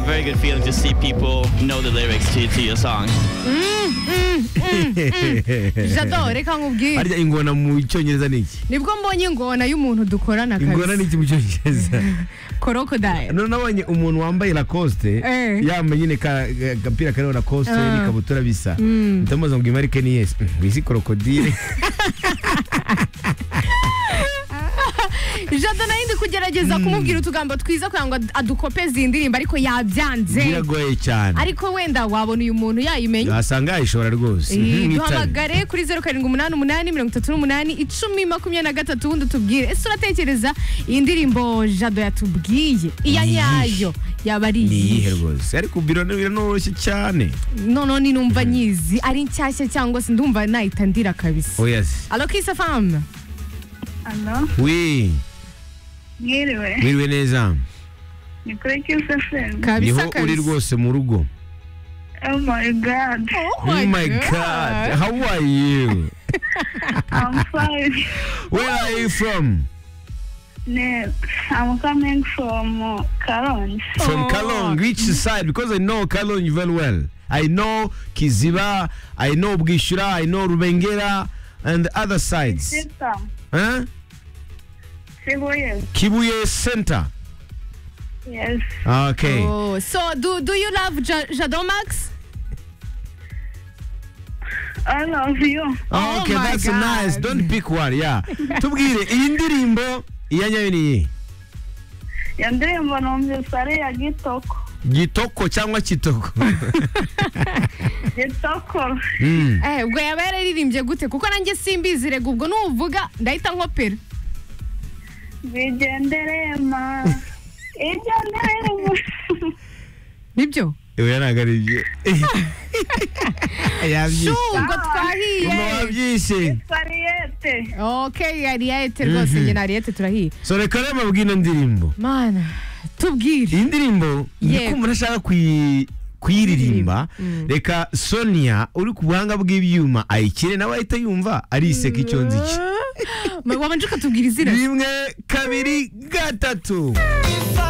very good feeling to see people know the lyrics to, to your song. jadore reka nkubwire harya ingona mu cyongereza ni iki nibwo mbonye ingona y'umuntu dukorana ingona kabisa ni iki mu cyongereza korodayiro none nabonye umuntu wambaye lacoste Eh. yambaye nyine ka- ga- agapira kariho lacoste Ah. n'ikabutura bisa ndamubaza ngo imarike ni yesi izi krokodile jado nayo ndi kugerageza kumubwira utugambo twiza kugira ngo adukopeze iyi ndirimbo ariko yabyanze biragoye cyane ariko wenda wabona uyu muntu yayimenya wasanga yayishobora rwose Eh, nk'itara duhamagare kuri zeru karindwi umunani umunani mirongo itatu n'umunani icumi makumyabiri na gatatu ubundi tubwire ese uratekereza iyi ndirimbo jado yatubwiye iya Ni iyihe? nyayo yaba ari ni iyihe iyihe rwose ariko birone biranoroshye cyane noneho ni numva nyizi ari nshyashya cyangwa se ndumva nahita ndira kabisa oya se alo kisa famu Alo, wi mwiriwe. mwiriwe neza Ni kuri Kiss FM. kabisa niho uri kabisa rwose mu rugo Oh my God. Oh oh my god how are you I'm fine. where are you from Ne- I'm coming from uh, Karongi. from Oh. Kalong, which side? Because I know Kalong very well. I know Kiziba, I know Bwishura, I know Rubengera, and the other sides. Sister, Huh? Sibu, yes. Kibuye Center. Yes. Okay. Oh, so do do you love Ja- Jado Max? All of you. Oh okay, my that's God. nice. Don't pick one, yeah. Tubwire, iyi ndirimbo iya nyayo ni iyi. Iyo ndirimbo numvise ari iya Gitoko. Gitoko cyangwa Kitoko. Gitoko. Mm. Eh, ubwo yaba yararirimbye gute? Kuko nanjye simbizi rega ubwo nuvuga ndahita nkopera. Bigendere ma. Ibyo ndirimbo. Nibyo? Oya ntabwo ari ibyo. Shu, Yabyise. ubwo Mama twahiye. wabyise. Fariyete. Okay, Ariete rwose njye na Ariete turahiye. So reka rero mbabwire ino ndirimbo. Mana, tubwire. iyi ndirimbo Yego. ndikumva ntashaka kuyi- kuyiririmba Mm. reka sonia uri ku buhanga bw'ibyuma ayikire nawe ahita yumva ariseka icyonzi cye Ma- Wabanje ukatubwira izina. rimwe kabiri gatatu If I